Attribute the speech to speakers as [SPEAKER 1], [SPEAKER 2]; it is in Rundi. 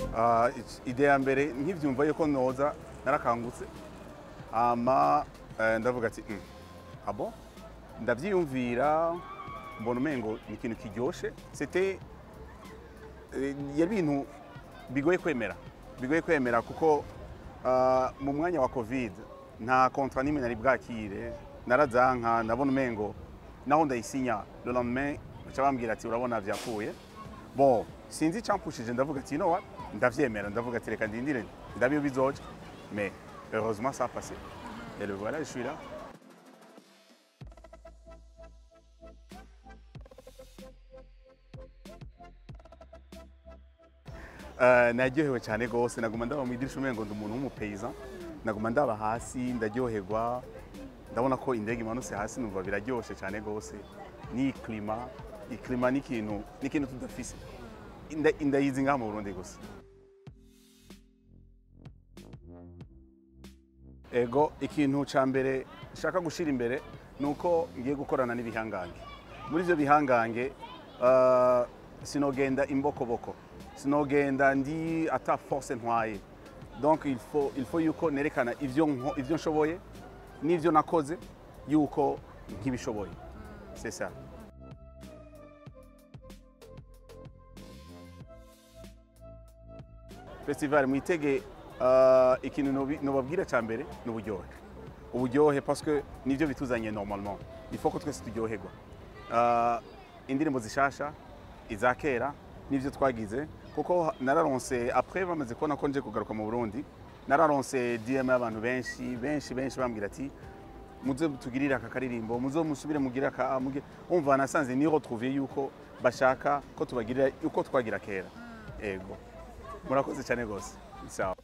[SPEAKER 1] Ah, ide ya mbere nkibyumva yuko noza narakangutse ama eh, ndavuga ati "Mm, abo ndabyiyumvira mbona umengo ni ikintu kiryoshe c'était eh, yari ibintu bigoye kwemera bigoye kwemera kuko ah, mu mwanya wa covid nta kontra n'imwe nari bwakire narazanka ndabona umengo naho ndayisinya le lendemain baca bambwira ati urabona vyapfuye bon sinzi icampushije ndavuga ati you know what ndavyemera ndavuga ati reka ndindire ndabe iyo bizoja mais heureusement ça a passé et le voilà je suis là Uh, naryohewe cyane rwose naguma ndaba mu idirisha umengo ndi umuntu w'umupeyizan naguma ndaba hasi ndaryoherwa ndabona ko indege imanutse hasi numva biraryoshe cyane rwose ni klima iklima ni ikintu ni ikintu tudafise Inda- indayizi ngaha mu burundi gusa ego ikintu cya mbere nshaka gushyira imbere ni uko ngiye gukorana n'ibihangange muri ibyo bihangange uh, sinogenda imbokoboko sinogenda ndi ata force ntwaye donc il faut, il faut yuko nerekana ivyo nko- ivyo nshoboye n'ivyo nakoze yuko nkibishoboye c'est ça festival mwitege uh, ikintu nobi- nobabwira cya mbere ni uburyohe uburyohe parce que nivyo bituzanye normalement il faut ko twese turyoherwa uh, indirimbo zishasha iza kera n'ivyo twagize kuko nararonse après bamaze kubona ko nje kugaruka mu Burundi nararonse DM y'abantu benshi benshi benshi bambwira ati muze tugirire aka karirimbo muze musubire mugire aka muge umva nasanze ni retrouver yuko bashaka ko tubagirira yuko twagira kera ego murakoze cyane gose sawa